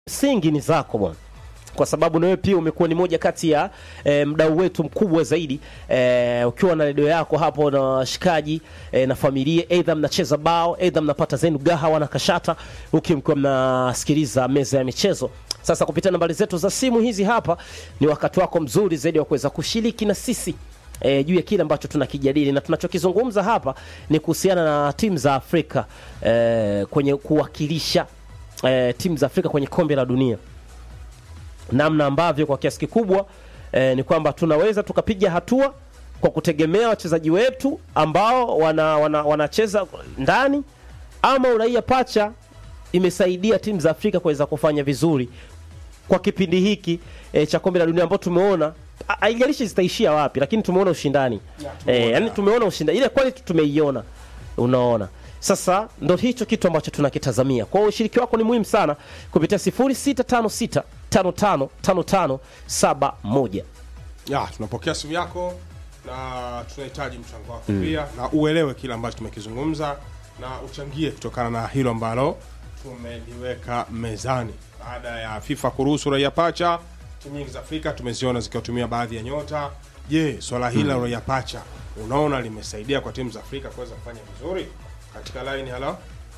msingi ni zako bwana kwa sababu na wewe pia umekuwa ni moja kati ya e, mdau wetu mkubwa zaidi e, ukiwa na redio yako hapo na washikaji e, na familia, aidha mnacheza bao, aidha mnapata zenu gahawa na kashata, huki mkiwa mnasikiliza meza ya michezo. Sasa kupitia nambari zetu za simu hizi hapa, ni wakati wako mzuri zaidi wa kuweza kushiriki na sisi e, juu ya kile ambacho tunakijadili na tunachokizungumza hapa ni kuhusiana na timu za Afrika e, kwenye kuwakilisha e, timu za Afrika kwenye kombe la dunia namna ambavyo kwa kiasi kikubwa eh, ni kwamba tunaweza tukapiga hatua kwa kutegemea wachezaji wetu ambao wana, wana, wanacheza ndani ama uraia pacha imesaidia timu za Afrika kuweza kufanya vizuri kwa kipindi hiki eh, cha kombe la dunia ambao tumeona ha- haijalishi zitaishia wapi, lakini tumeona ushindani eh, yani tumeona ushindani, ile quality tumeiona, unaona sasa ndo hicho kitu ambacho tunakitazamia. Kwa hiyo ushiriki wako ni muhimu sana kupitia 0656 55 55 71. ya tunapokea simu yako na tunahitaji mchango wako pia na uelewe kile ambacho tumekizungumza na uchangie kutokana na hilo ambalo tumeliweka mezani baada ya FIFA kuruhusu raia pacha timu nyingi za Afrika tumeziona zikiwatumia baadhi ya nyota je swala hili la raia pacha unaona limesaidia kwa timu za Afrika kuweza kufanya vizuri katika line halo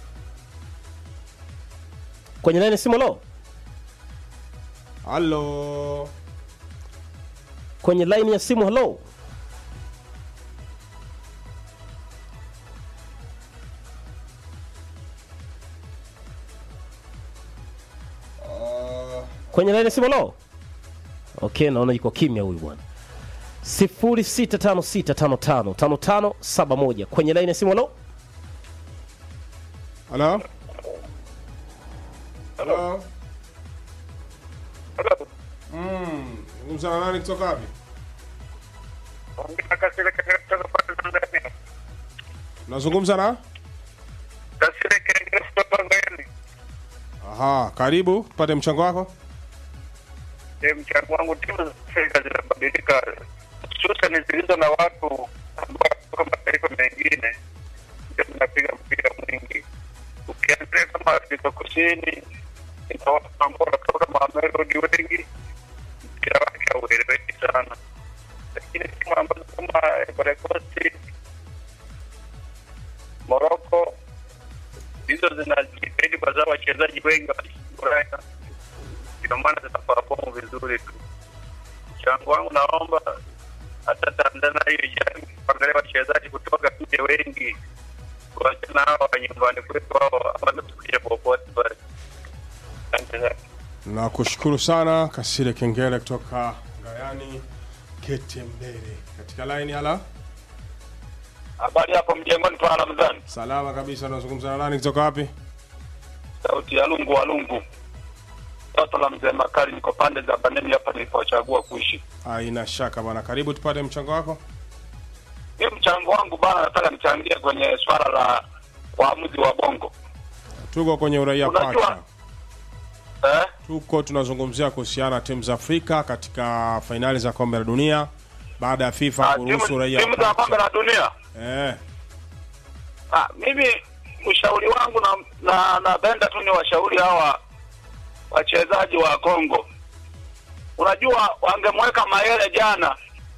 Kwenye line simu lo, halo kwenye line ya simu hello. uh, Kwenye line ya simu lo. Okay, naona yuko kimya huyu bwana. 0656555571 kwenye line ya simu lo. halo halo Mm, zungumza na nani kutoka wapi? Nazungumza na? Aha, karibu tupate mchango wako. mchango wangu timu za Afrika zinabadilika, hususani zilizo na watu ambao kutoka mataifa mengine ndio zinapiga mpira mwingi. Ukiangalia kama Afrika Kusini ina watu ambao wanatoka Mamelodi wengi, mpira wake haueleweki sana, lakini timu ambazo kama Ivory Coast, Morocco hizo zinajitahidi kwa sababu wachezaji wengi wa Ulaya ndio maana zinaperform vizuri tu. Mchango wangu naomba hata Tanzania hiyo ijaribu kuangalia wachezaji kutoka nje wengi, kuachana hao wa nyumbani kwetu, hao wamekuja popote pale. Asante sana. Nakushukuru sana Kasire Kengele kutoka Ngayani Ketembere. Katika line hala. Habari hapo mjengoni kwa Ramadhani, Salama kabisa, unazungumza na nani kutoka wapi? sauti ya lungu wa lungu, toto la mzee Makali, niko pande za Baneni hapa nilipochagua kuishi. Haina shaka bwana, karibu tupate mchango wako. Mimi mchango wangu bana, nataka nichangie kwenye swala la waamuzi wa bongo Tuko kwenye uraia Unajua- pacha. eh? Tuko tunazungumzia kuhusiana na timu za Afrika katika fainali za kombe la dunia baada ya FIFA Ah, kuruhusu timu uraia timu za kombe pacha. la dunia Eh, Ah, mimi ushauri wangu na na napenda tu ni washauri hawa wachezaji wa Kongo. Unajua wangemweka Mayele jana,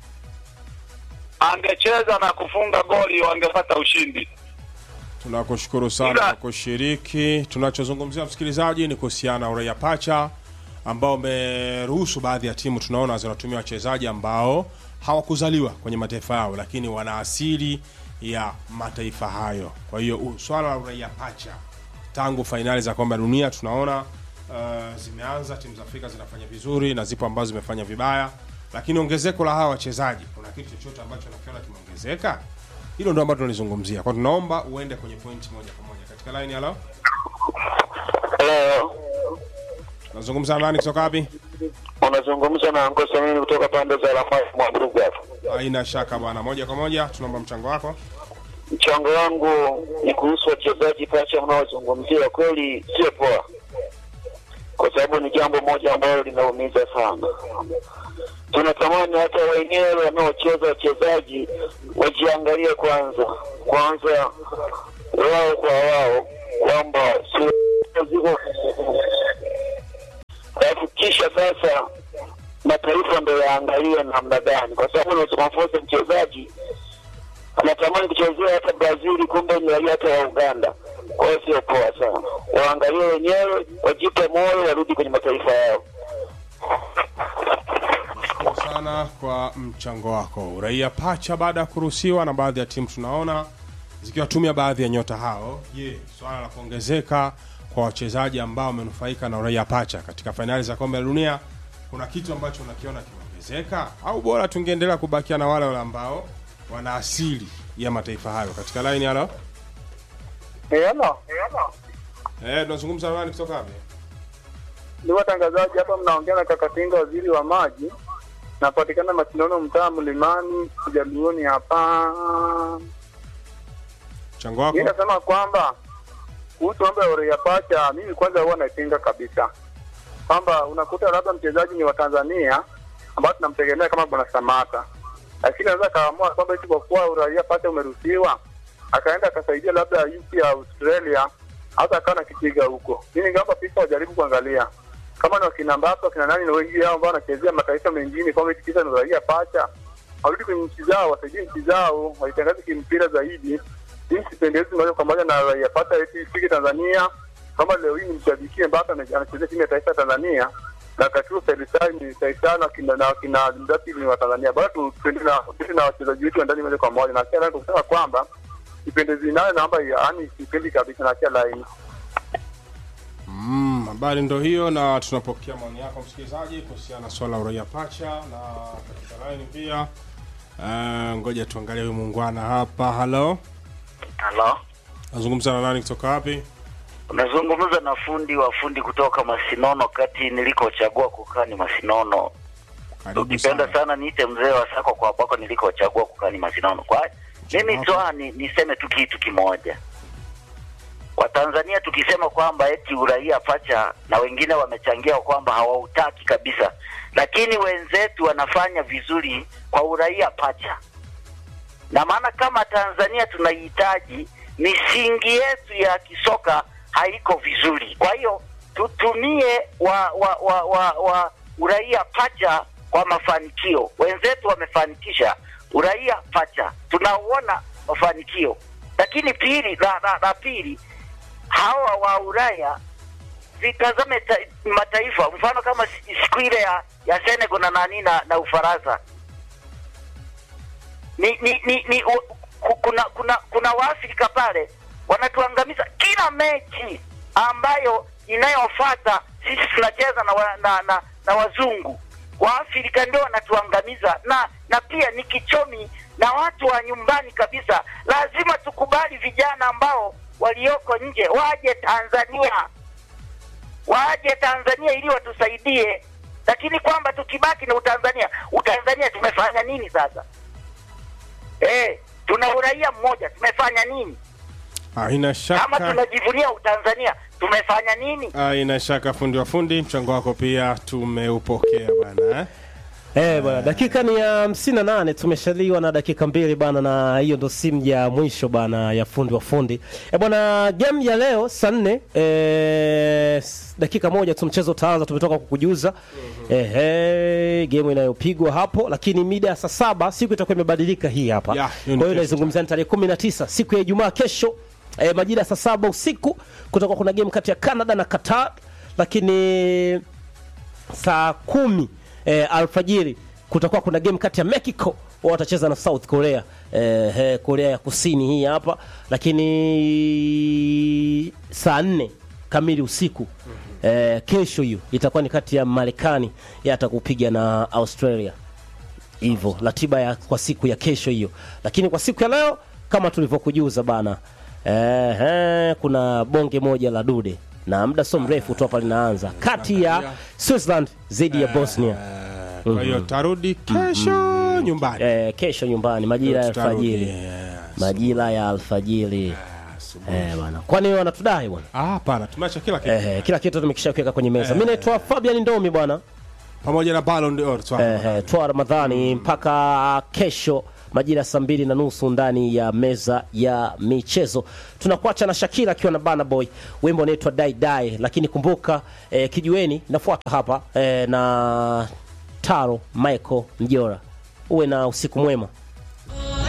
angecheza na kufunga goli, wangepata ushindi. tunakushukuru sana Ila- kwa kushiriki. Tunachozungumzia msikilizaji ni kuhusiana na uraia pacha ambao umeruhusu baadhi ya timu tunaona zinatumia wachezaji ambao hawakuzaliwa kwenye mataifa yao, lakini wana asili ya mataifa hayo. Kwa hiyo u- swala la uraia pacha tangu fainali za kombe la dunia tunaona uh, zimeanza, timu za Afrika zinafanya vizuri na zipo ambazo zimefanya vibaya, lakini ongezeko la hawa wachezaji, kuna kitu chochote ambacho nakiona kimeongezeka? Hilo ndo ambalo tunalizungumzia, kwa tunaomba uende kwenye pointi moja kwa moja katika line. Halo, Hello, nazungumza na nani kutoka wapi? unazungumza na Ngosa mimi kutoka pande za Lamai mwa Burugu hapa. Haina shaka bwana, moja kwa moja tunaomba mchango wako. Mchango wangu ni kuhusu wachezaji pacha mnaozungumzia, kweli sio poa, kwa sababu ni jambo moja ambalo linaumiza sana. Tunatamani hata wenyewe wanaocheza wachezaji wajiangalie kwanza kwanza wao kwa wao kwamba sio ziko kisha sasa mataifa ndo yaangalie namna gani, kwa sababu unaweza kumforce mchezaji anatamani kuchezea hata Brazil, kumbe ni raia hata wa Uganda. Kwa hiyo sio poa sana, waangalie wenyewe, wajipe moyo, warudi kwenye mataifa yao. Asante sana kwa mchango wako. Uraia pacha baada ya kuruhusiwa na baadhi ya timu tunaona zikiwatumia baadhi ya nyota hao. Je, swala la kuongezeka kwa wachezaji ambao wamenufaika na uraia pacha katika fainali za kombe la dunia, kuna kitu ambacho unakiona kimeongezeka au bora tungeendelea kubakia na wale wale ambao wana asili ya mataifa hayo? Katika line halo, Hello. eh, tunazungumza na nani kutoka wapi? Ni watangazaji hapa, mnaongea na Kakatinga, waziri wa maji. Napatikana Masindano, mtaa Mlimani, Jaluoni hapa. Mchango wako. Mimi nasema kwamba kuhusu mambo ya Orea Pacha, mimi kwanza huwa naipinga kabisa, kwamba unakuta labda mchezaji ni wa Tanzania ambao tunamtegemea kama Bwana Samata, lakini anaweza akaamua kwamba eti kwa kuwa uraia pacha umeruhusiwa akaenda akasaidia labda nchi ya Australia, hata akawa nakipiga huko. Mimi ningeomba FIFA wajaribu kuangalia kama ni wakina Mbappe wakina nani na wengi hao ambao wanachezea mataifa mengine, kwamba eti kisa ni uraia pacha, warudi kwenye nchi zao, wasaidie nchi zao, waitangaze kimpira zaidi. Mimi sipendezi moja kwa moja na raia pacha eti ifike Tanzania, kama leo hii nimshabikie Mbappe ame- anachezea timu ya taifa ya Tanzania na katuo Felisai ni Saitano na kina na kina Mbappe ni wa Tanzania. Bado tu tuende na tuende na wachezaji wetu wa ndani moja kwa moja, na pia nataka kusema kwamba sipendezi nayo naomba yaani sipendi kabisa na pia laini Mm, habari ndo hiyo, na tunapokea maoni yako msikilizaji kuhusiana na swala la uraia pacha na katika line pia. Uh, ngoja tuangalie huyu muungwana hapa. Halo, Halo, nazungumza na nani kutoka wapi? unazungumza na fundi wa fundi kutoka Masinono, kati nilikochagua kukaa ni Masinono. Karibu Ukipenda sana. sana niite mzee wa sako kwa bako nilikochagua kukaa ni Masinono. Kwa mimi Hapo. toa ni, niseme tu kitu kimoja. Watanzania tukisema kwamba eti uraia pacha na wengine wamechangia kwamba hawautaki kabisa, lakini wenzetu wanafanya vizuri kwa uraia pacha na maana kama Tanzania tunahitaji misingi yetu ya kisoka haiko vizuri. Kwa hiyo tutumie wa, wa, wa, wa, wa uraia pacha kwa mafanikio. Wenzetu wamefanikisha uraia pacha, tunauona mafanikio. Lakini pili, la, la, la pili, hawa wa Ulaya vitazame ta, mataifa, mfano kama si- siku ile ya, ya Senegal na nani na, na Ufaransa ni, ni, ni, ni u- ku- kuna kuna kuna waafrika pale wanatuangamiza kila mechi ambayo inayofuata sisi tunacheza na, wa, na, na, na wazungu waafrika ndio wanatuangamiza na na pia ni kichomi na watu wa nyumbani kabisa lazima tukubali vijana ambao walioko nje waje tanzania waje tanzania ili watusaidie lakini kwamba tukibaki na utanzania utanzania tumefanya nini sasa Eh, tuna uraia mmoja, tumefanya nini? Haina Kama shaka, tunajivunia utanzania, tumefanya nini? haina shaka. Fundi wa fundi, mchango wako pia tumeupokea bwana eh? Eh, bwana dakika ni ya hamsini na nane tumeshaliwa na dakika mbili bana, na hiyo ndo simu ya mwisho bana ya fundi wa fundi. Eh, bwana game ya leo saa nne eh, s- dakika moja tu mchezo utaanza, tumetoka kukujuza eh, eh, game inayopigwa hapo, lakini mida ya saa saba siku itakuwa imebadilika hii hapa. Yeah, Kwa hiyo ni hiyo kesho. naizungumzia ni tarehe kumi na tisa siku ya Ijumaa kesho eh, majira ya saa saba usiku kutakuwa kuna game kati ya Canada na Qatar, lakini saa kumi eh, alfajiri kutakuwa kuna game kati ya Mexico wao watacheza na South Korea eh, eh, Korea ya Kusini hii hapa, lakini saa nne kamili usiku eh, kesho hiyo itakuwa ni kati ya Marekani yatakupiga na Australia hivyo ratiba ya kwa siku ya kesho hiyo, lakini kwa siku ya leo kama tulivyokujuza bana eh, eh, kuna bonge moja la dude na muda sio mrefu tu hapa linaanza kati ya Switzerland dhidi ya Bosnia Eh, Kwa hiyo tarudi kesho nyumbani. eh, kesho nyumbani majira ya Tutarudi, alfajiri eh, majira ya alfajiri asubuhi. eh, bwana kwani wanatudai bwana Ah, hapana, tumeacha kila kitu eh, eh, kila kitu tumekisha kuweka kwenye meza mimi naitwa Fabian Ndomi bwana pamoja na Ballon d'Or. tu hapa. eh, eh, toa Ramadhani mpaka kesho majira ya saa mbili na nusu ndani ya meza ya michezo. Tunakuacha na Shakira akiwa na Bana Boy, wimbo unaitwa Dai Dai, lakini kumbuka eh, kijiweni nafuata hapa eh, na Taro Michael Mjora. Uwe na usiku mwema.